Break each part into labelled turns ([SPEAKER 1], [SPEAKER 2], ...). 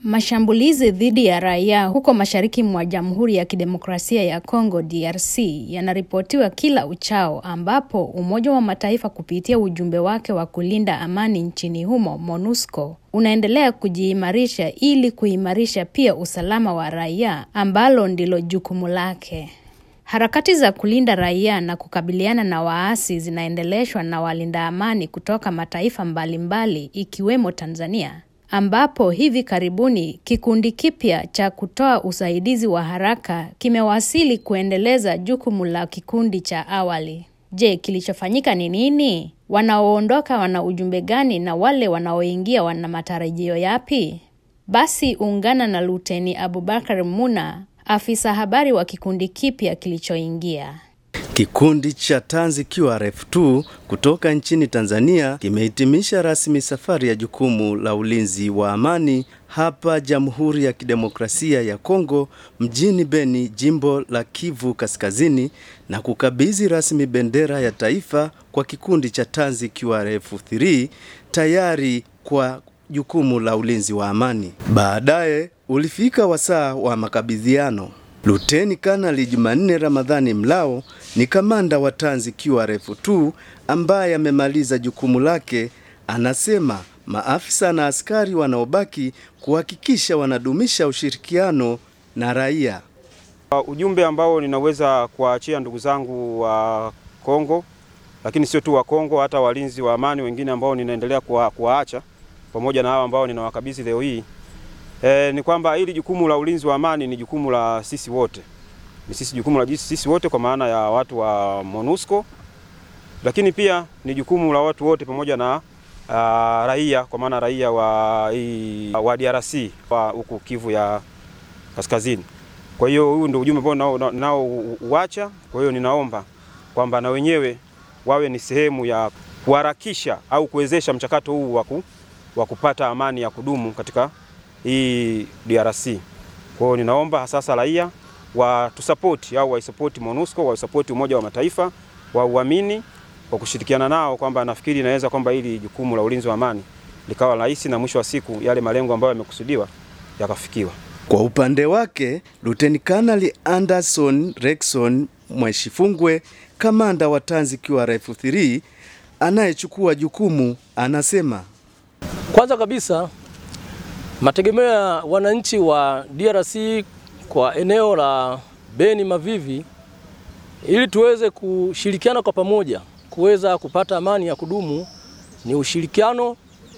[SPEAKER 1] Mashambulizi dhidi ya raia huko mashariki mwa Jamhuri ya Kidemokrasia ya Kongo DRC yanaripotiwa kila uchao ambapo Umoja wa Mataifa kupitia ujumbe wake wa kulinda amani nchini humo MONUSCO unaendelea kujiimarisha ili kuimarisha pia usalama wa raia ambalo ndilo jukumu lake. Harakati za kulinda raia na kukabiliana na waasi zinaendeleshwa na walinda amani kutoka mataifa mbalimbali ikiwemo Tanzania ambapo hivi karibuni kikundi kipya cha kutoa usaidizi wa haraka kimewasili kuendeleza jukumu la kikundi cha awali. Je, kilichofanyika ni nini? Wanaoondoka wana ujumbe gani na wale wanaoingia wana matarajio yapi? Basi ungana na Luteni Abubakar Muna, afisa habari wa kikundi kipya kilichoingia.
[SPEAKER 2] Kikundi cha Tanzi QRF2 kutoka nchini Tanzania kimehitimisha rasmi safari ya jukumu la ulinzi wa amani hapa Jamhuri ya Kidemokrasia ya Kongo mjini Beni, jimbo la Kivu Kaskazini na kukabidhi rasmi bendera ya taifa kwa kikundi cha Tanzi QRF3 tayari kwa jukumu la ulinzi wa amani. Baadaye ulifika wasaa wa makabidhiano. Luteni Kanali Jumanne Ramadhani Mlao ni kamanda wa Tanzi QRF2 ambaye amemaliza jukumu lake. Anasema maafisa na askari wanaobaki kuhakikisha wanadumisha ushirikiano na raia.
[SPEAKER 3] Uh, ujumbe ambao ninaweza kuwaachia ndugu zangu wa Kongo, lakini sio tu wa Kongo, hata walinzi wa amani wengine ambao ninaendelea kuwaacha pamoja na hao ambao ninawakabidhi leo hii E, ni kwamba hili jukumu la ulinzi wa amani ni jukumu la sisi wote, ni sisi jukumu la sisi wote kwa maana ya watu wa MONUSCO, lakini pia ni jukumu la watu wote pamoja na uh, raia kwa maana raia wa, i, wa DRC wa huku Kivu ya Kaskazini. Kwa hiyo huu ndio ujumbe ambao nao, nao uacha. Kwa hiyo ninaomba kwamba na wenyewe wawe ni sehemu ya kuharakisha au kuwezesha mchakato huu wa kupata amani ya kudumu katika hii DRC. Kwa hiyo ninaomba sasa raia watusapoti au waisapoti MONUSCO, waisapoti Umoja wa Mataifa, wauamini kwa kushirikiana nao, kwamba nafikiri inaweza kwamba hili jukumu la ulinzi wa amani likawa rahisi na mwisho wa siku yale malengo ambayo yamekusudiwa yakafikiwa.
[SPEAKER 2] Kwa upande wake, Luteni Kanali Anderson Rexon Mweshifungwe, kamanda wa Tanzi QRF3 anayechukua jukumu, anasema
[SPEAKER 4] kwanza kabisa mategemeo ya wananchi wa DRC kwa eneo la Beni Mavivi, ili tuweze kushirikiana kwa pamoja kuweza kupata amani ya kudumu ni ushirikiano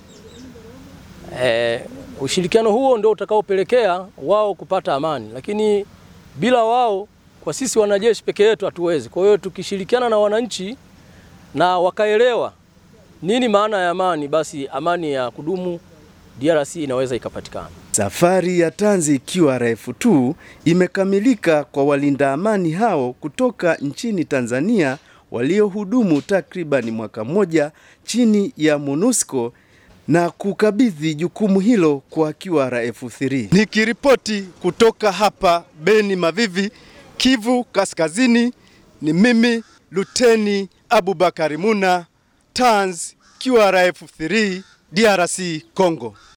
[SPEAKER 4] e, ushirikiano huo ndio utakaopelekea wao kupata amani, lakini bila wao, kwa sisi wanajeshi peke yetu hatuwezi. Kwa hiyo tukishirikiana na wananchi na wakaelewa nini maana ya amani, basi amani ya kudumu DRC inaweza ikapatikana.
[SPEAKER 2] Safari ya Tanzi QRF2 imekamilika kwa walinda amani hao kutoka nchini Tanzania waliohudumu takriban mwaka mmoja chini ya MONUSCO na kukabidhi jukumu hilo kwa QRF3. Nikiripoti kutoka hapa Beni Mavivi, Kivu Kaskazini, ni mimi Luteni Abubakari Muna, Tanz QRF3 DRC Congo.